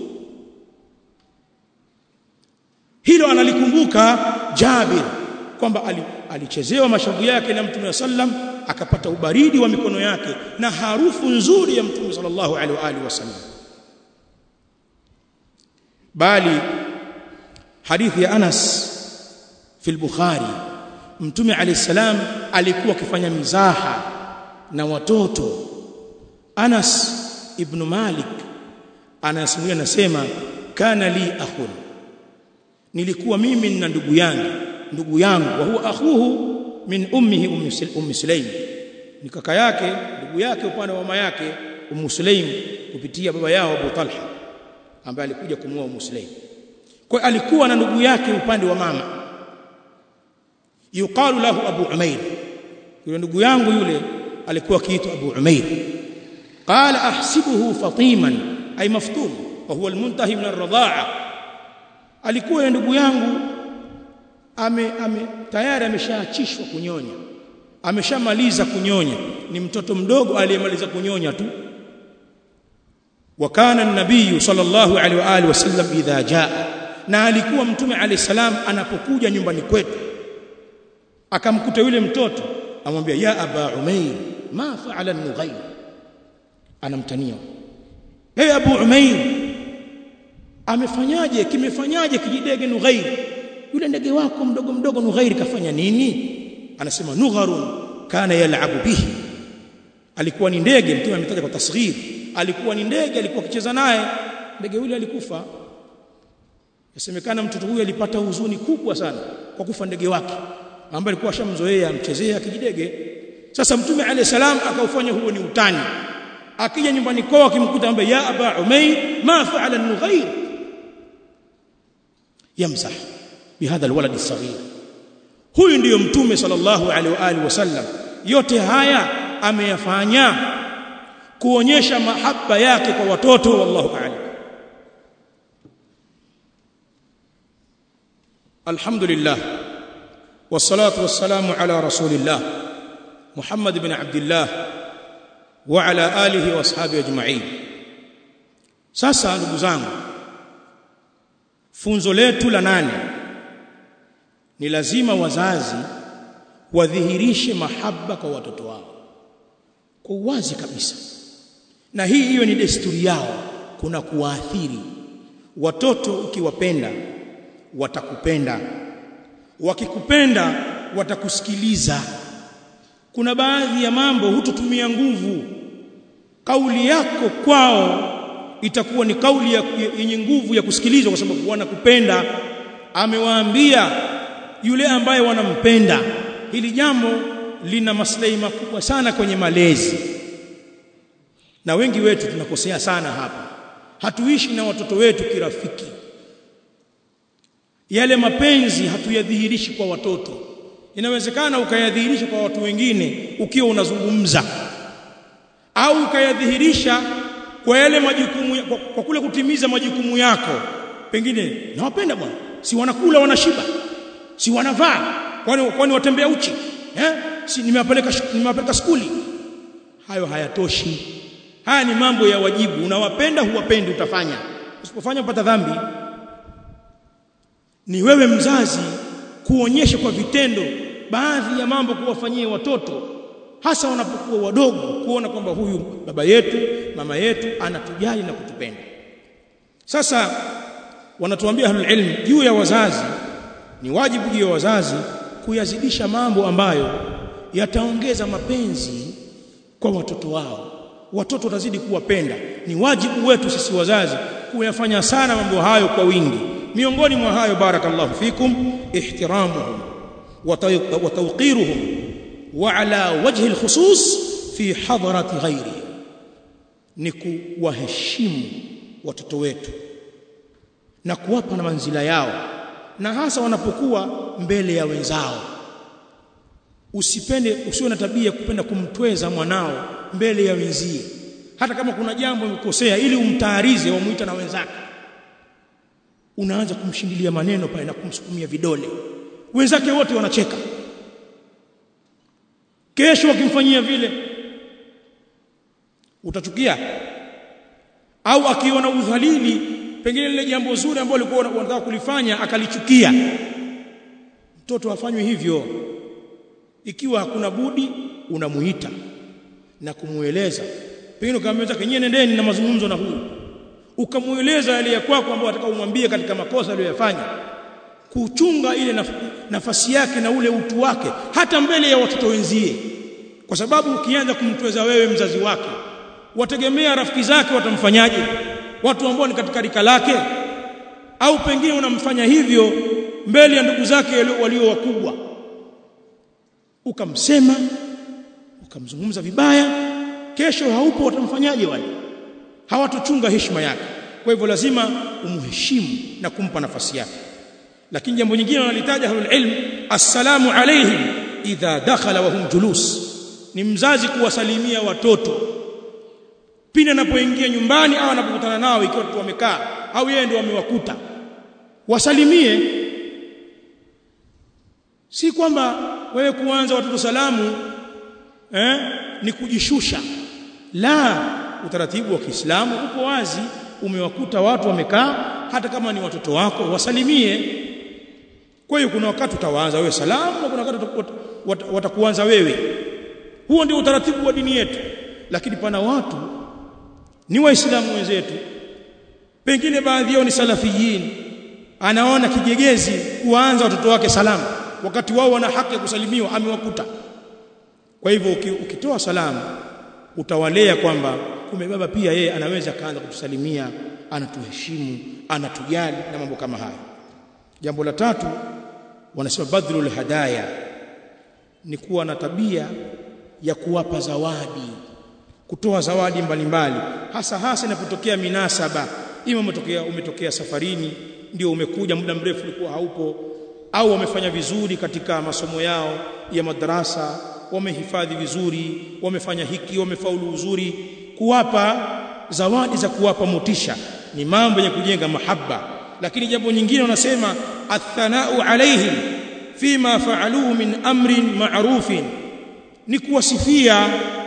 hilo analikumbuka Jabir kwamba alichezewa mashavu yake na Mtume sallam akapata ubaridi wa mikono yake na harufu nzuri ya Mtume sallallahu alaihi wa alihi wasallam bali hadithi ya Anas fi al-Bukhari Mtume alayhi salam alikuwa akifanya mizaha na watoto Anas ibn Malik anasimulia nasema kana li akhun nilikuwa mimi na ndugu yangu ndugu yangu wa huwa akhuhu min ummihi ummi Sulaim ni kaka yake ndugu yake upande wa mama yake Ummu Sulaim kupitia baba yao Abu Talha ambaye alikuja kumuoa Ummu Sulaim kwa alikuwa na ndugu yake upande wa mama yuqalu lahu Abu Umair yule ndugu yangu yule alikuwa akiitwa Abu Umair qala ahsibuhu fatiman ay maftun wa huwa almuntahi min ar-radha'a alikuwa ndugu yangu ame, ame tayari ameshaachishwa kunyonya ameshamaliza kunyonya ni mtoto mdogo aliyemaliza kunyonya tu wakana an-nabiy sallallahu alaihi wa alihi wasallam idha jaa na alikuwa mtume alayhi salam anapokuja nyumbani kwetu akamkuta yule mtoto amwambia ya aba umair ma fa'ala an-nughayr anamtania hey abu umair amefanyaje kimefanyaje kijidege nughair yule ndege wako mdogo mdogo nughair kafanya nini anasema nugharun kana yal'abu bihi alikuwa ni ndege mtume ametaja kwa tasghir alikuwa ni ndege alikuwa akicheza naye ndege yule alikufa yasemekana mtoto huyu alipata huzuni kubwa sana kwa kufa ndege wake ambaye alikuwa ashamzoea amchezea kijidege sasa mtume alayhi salam akaufanya huo ni utani akija nyumbani kwao akimkuta ambaye ya aba umayr ma fa'ala an-nughair yamsah bihadha alwalad as-saghir huyu ndiyo mtume sallallahu alaihi wa alihi wasallam yote haya ameyafanya kuonyesha mahaba yake kwa watoto wallahu a'lam alhamdulillah wassalatu wassalamu ala rasulillah muhammad ibn abdullah wa ala alihi wa ashabihi ajma'in sasa ndugu zangu funzo letu la nane ni lazima wazazi wadhihirishe mahaba kwa watoto wao kwa uwazi kabisa na hii hiyo ni desturi yao kuna kuwaathiri watoto ukiwapenda watakupenda wakikupenda watakusikiliza kuna baadhi ya mambo hutotumia nguvu kauli yako kwao itakuwa ni kauli yenye nguvu ya kusikilizwa kwa sababu wanakupenda amewaambia yule ambaye wanampenda hili jambo lina maslahi makubwa sana kwenye malezi na wengi wetu tunakosea sana hapa hatuishi na watoto wetu kirafiki yale mapenzi hatuyadhihirishi kwa watoto inawezekana ukayadhihirisha kwa watu wengine ukiwa unazungumza au ukayadhihirisha kwa yale majukumu kwa, kwa kule kutimiza majukumu yako pengine nawapenda bwana si wanakula wanashiba si wanavaa kwani kwani watembea uchi eh si nimewapeleka nimewapeleka skuli hayo hayatoshi haya ni mambo ya wajibu unawapenda huwapendi utafanya usipofanya upata dhambi ni wewe mzazi kuonyesha kwa vitendo baadhi ya mambo kuwafanyia watoto hasa wanapokuwa wadogo kuona kwamba huyu baba yetu mama yetu anatujali na kutupenda sasa wanatuambia ahlul ilm juu ya wazazi ni wajibu juu ya wazazi kuyazidisha mambo ambayo yataongeza mapenzi kwa watoto wao watoto watazidi kuwapenda ni wajibu wetu sisi wazazi kuyafanya sana mambo hayo kwa wingi miongoni mwa hayo barakallahu fikum ihtiramuhum wa tawqiruhum wa ala wajhi alkhusus fi hadrati ghayrihim ni kuwaheshimu watoto wetu na kuwapa na manzila yao na hasa wanapokuwa mbele ya wenzao usipende usiwe na tabia kupenda kumtweza mwanao mbele ya wenzie hata kama kuna jambo umekosea ili umtaarize wamuita na wenzake unaanza kumshindilia maneno pale na kumsukumia vidole wenzake wote wanacheka kesho wakimfanyia vile utachukia au akiona udhalili pengine lile jambo zuri ambalo alikuwa unataka kulifanya akalichukia mtoto afanywe hivyo ikiwa hakuna budi unamuita na kumueleza pengine ukamwambia kenyewe nendeni na mazungumzo na huyu ukamueleza yale ya kwako ambayo atakao umwambie katika makosa aliyoyafanya kuchunga ile naf nafasi yake na ule utu wake hata mbele ya watoto wenzie kwa sababu ukianza kumtweza wewe mzazi wake wategemea rafiki zake watamfanyaje watu ambao ni katika rika lake au pengine unamfanya hivyo mbele ya ndugu zake walio wakubwa ukamsema ukamzungumza vibaya kesho haupo watamfanyaje wale hawatochunga heshima yake kwa hivyo lazima umheshimu na kumpa nafasi yake lakini jambo nyingine wanalitaja ahlul ilm assalamu alayhim idha dakhala wa hum julus ni mzazi kuwasalimia watoto pindi anapoingia nyumbani au anapokutana nao ikiwa watu wamekaa au yeye ndio amewakuta wasalimie si kwamba wewe kuanza watoto salamu eh, ni kujishusha la utaratibu wa Kiislamu uko wazi umewakuta watu wamekaa hata kama ni watoto wako wasalimie kwa hiyo kuna wakati utawaanza wewe salamu na kuna wakati watakuanza wewe huo ndio utaratibu wa dini yetu lakini pana watu ni waislamu wenzetu pengine baadhi yao ni salafiyin anaona kigegezi kuanza watoto wake salamu wakati wao wana haki ya kusalimiwa amewakuta kwa hivyo ukitoa salamu utawalea kwamba kumbe baba pia yeye anaweza kaanza kutusalimia anatuheshimu anatujali na mambo kama hayo jambo la tatu wanasema badhlul hadaya ni kuwa na tabia ya kuwapa zawadi kutoa zawadi mbalimbali mbali. hasa hasa inapotokea minasaba ima umetokea umetokea safarini ndio umekuja muda mrefu ulikuwa haupo au wamefanya vizuri katika masomo yao ya madrasa wamehifadhi vizuri wamefanya hiki wamefaulu uzuri kuwapa zawadi za kuwapa motisha ni mambo ya kujenga mahaba lakini jambo nyingine wanasema athanau alaihim fima faaluhu min amrin ma'rufin ni kuwasifia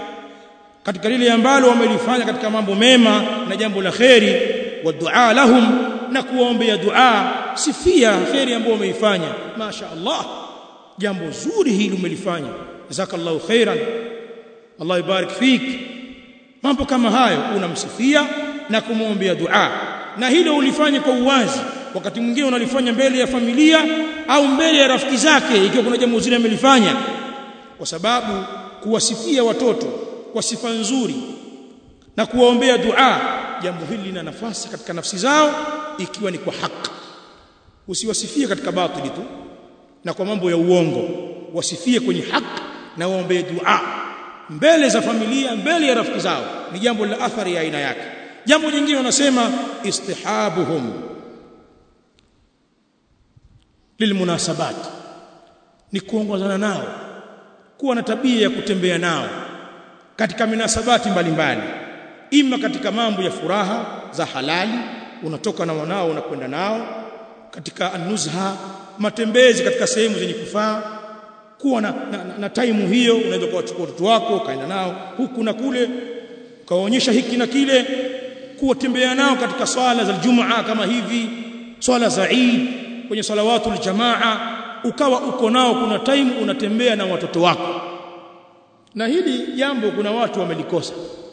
katika lile ambalo wamelifanya katika mambo mema na jambo la kheri wa dua lahum na kuwaombea dua sifia kheri ambayo umeifanya masha Allah jambo zuri hili umelifanya jazakallahu khairan Allah ibarik fik mambo kama hayo unamsifia na kumwombea dua na hilo ulifanye kwa uwazi wakati mwingine unalifanya mbele ya familia au mbele ya rafiki zake ikiwa kuna jambo zuri amelifanya kwa sababu kuwasifia watoto kwa sifa nzuri na kuwaombea dua jambo hili lina nafasi katika nafsi zao ikiwa ni kwa haki usiwasifie katika batili tu na kwa mambo ya uongo wasifie kwenye haki na waombee dua mbele za familia mbele ya rafiki zao ni jambo la athari ya aina yake jambo jingine wanasema istihabuhum lilmunasabat ni kuongozana nao kuwa na tabia ya kutembea nao katika minasabati mbalimbali ima katika mambo ya furaha za halali unatoka na wanao unakwenda nao katika anuzha matembezi katika sehemu zenye kufaa kuwa na, na, na, na time hiyo unaweza kuwachukua watoto wako ukaenda nao huku na kule ukawaonyesha hiki na kile kuwatembea nao katika swala za Ijumaa kama hivi swala za Eid kwenye salawatul jamaa ukawa uko nao kuna time unatembea na watoto wako na hili jambo kuna watu wamelikosa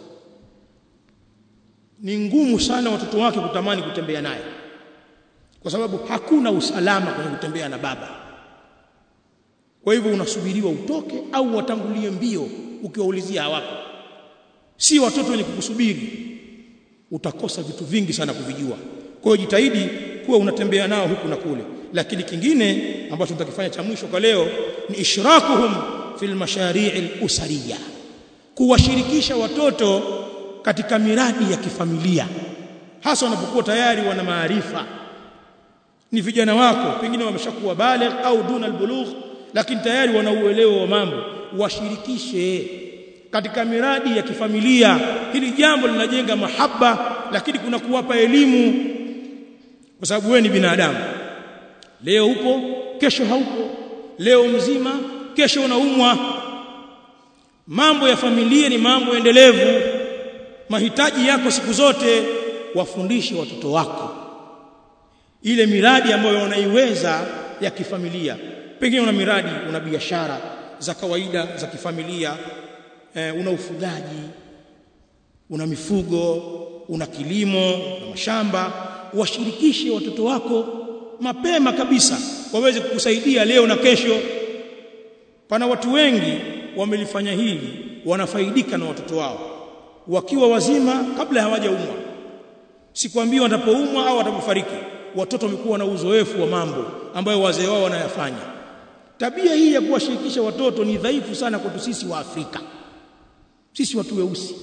ni ngumu sana watoto wake kutamani kutembea naye kwa sababu hakuna usalama kwenye kutembea na baba kwa hivyo unasubiriwa utoke au watangulie mbio ukiwaulizia hawapo si watoto wenye kukusubiri utakosa vitu vingi sana kuvijua kwa hiyo jitahidi kuwa unatembea nao huku na kule lakini kingine ambacho tutakifanya cha mwisho kwa leo ni ishrakuhum fil mashari'i al-usariyya kuwashirikisha watoto katika miradi ya kifamilia hasa wanapokuwa tayari wana maarifa ni vijana wako pengine wameshakuwa baligh au duna albulugh lakini tayari wana uelewa wa mambo washirikishe katika miradi ya kifamilia hili jambo linajenga mahaba lakini kuna kuwapa elimu kwa sababu wewe ni binadamu leo upo kesho haupo leo mzima kesho unaumwa mambo ya familia ni mambo endelevu mahitaji yako siku zote wafundishe watoto wako ile miradi ambayo unaiweza ya kifamilia pengine una miradi una biashara za kawaida za kifamilia eh, una ufugaji una mifugo una kilimo na mashamba washirikishe watoto wako mapema kabisa waweze kukusaidia leo na kesho pana watu wengi wamelifanya hili wanafaidika na watoto wao wakiwa wazima kabla hawajaumwa sikwambii watapoumwa au watapofariki watoto wamekuwa na uzoefu wa mambo ambayo wazee wao wanayafanya tabia hii ya kuwashirikisha watoto ni dhaifu sana kwetu sisi wa Afrika sisi watu weusi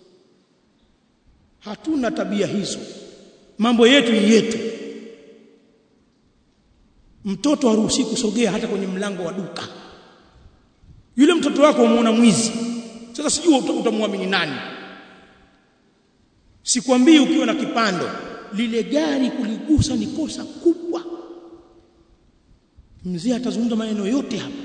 hatuna tabia hizo mambo yetu ni yetu mtoto haruhusi kusogea hata kwenye mlango wa duka yule mtoto wako umuona mwizi sasa sijui utamwamini nani sikwambii ukiwa na kipando lile gari kuligusa ni kosa kubwa mzee atazungumza maneno yote hapa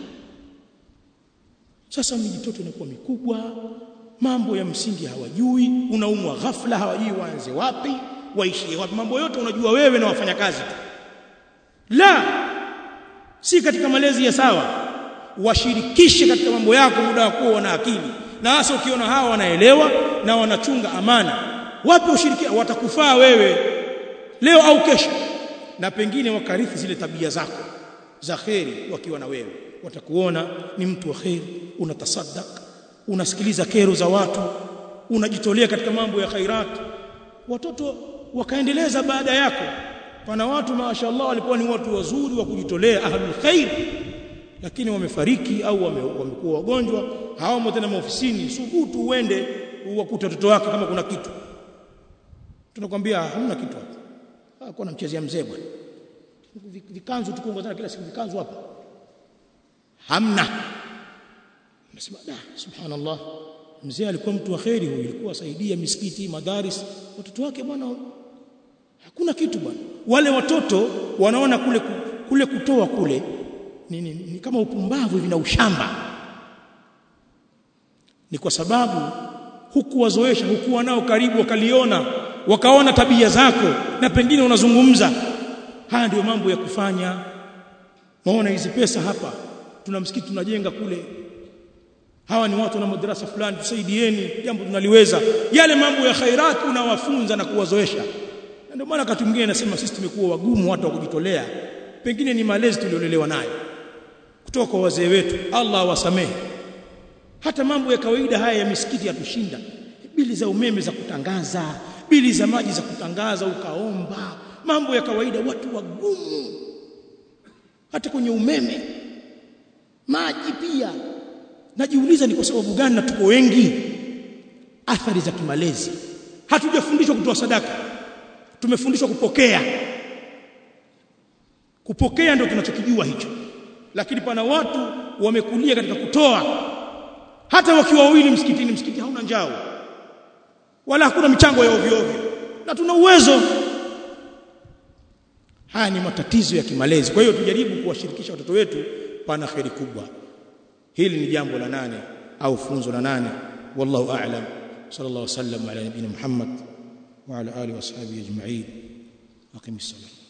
sasa mijitoto inakuwa mikubwa mambo ya msingi hawajui unaumwa ghafla hawajui waanze wapi waishie wapi mambo yote unajua wewe na wafanyakazi tu la si katika malezi ya sawa washirikishe katika mambo yako muda wa kuwa wana akili na hasa ukiona hawa wanaelewa na wanachunga amana wapi ushirikiana watakufaa wewe leo au kesho na pengine wakarithi zile tabia zako za kheri wakiwa na wewe watakuona ni mtu wa kheri unatasaddaq unasikiliza kero za watu unajitolea katika mambo ya khairat watoto wakaendeleza baada yako pana watu mashaallah walikuwa ni watu wazuri wa kujitolea ahlul khair lakini wamefariki au wamekuwa wagonjwa hawamo tena maofisini subutu uende uwakute watoto wake kama kuna kitu tunakwambia hamna kitu hapa hakuna mchezea mzee bwana vikanzu tukuongozana kila siku vikanzu hapa hamna nasema da subhanallah mzee alikuwa mtu wa kheri huyu alikuwa asaidia misikiti madaris watoto wake bwana hakuna kitu bwana wale watoto wanaona kule kule kutoa kule ni, ni, ni kama upumbavu hivi na ushamba ni kwa sababu hukuwazoesha hukuwa nao karibu wakaliona wakaona tabia zako na pengine unazungumza haya ndio mambo ya kufanya maona hizi pesa hapa tuna msikiti tunajenga kule hawa ni watu na madrasa fulani tusaidieni jambo tunaliweza yale mambo ya khairat unawafunza na kuwazoesha ndio maana wakati mwingine nasema sisi tumekuwa wagumu watu wa kujitolea pengine ni malezi tuliolelewa nayo kutoka kwa wazee wetu Allah awasamehe hata mambo ya kawaida haya ya misikiti yatushinda bili za umeme za kutangaza bili za maji za kutangaza ukaomba mambo ya kawaida watu wagumu hata kwenye umeme maji pia najiuliza ni kwa sababu gani na tuko wengi athari za kimalezi hatujafundishwa kutoa sadaka tumefundishwa kupokea kupokea ndio tunachokijua hicho lakini pana watu wamekulia katika kutoa hata wakiwa wawili msikitini msikiti hauna njao wala hakuna michango ya ovyo ovyo na tuna uwezo haya ni matatizo ya kimalezi kwa hiyo tujaribu kuwashirikisha watoto wetu pana kheri kubwa hili ni jambo la nane au funzo la nane wallahu a'lam sallallahu wasallam ala nabiyina muhammad wa ala alihi washabihi ajma'in aqimis salam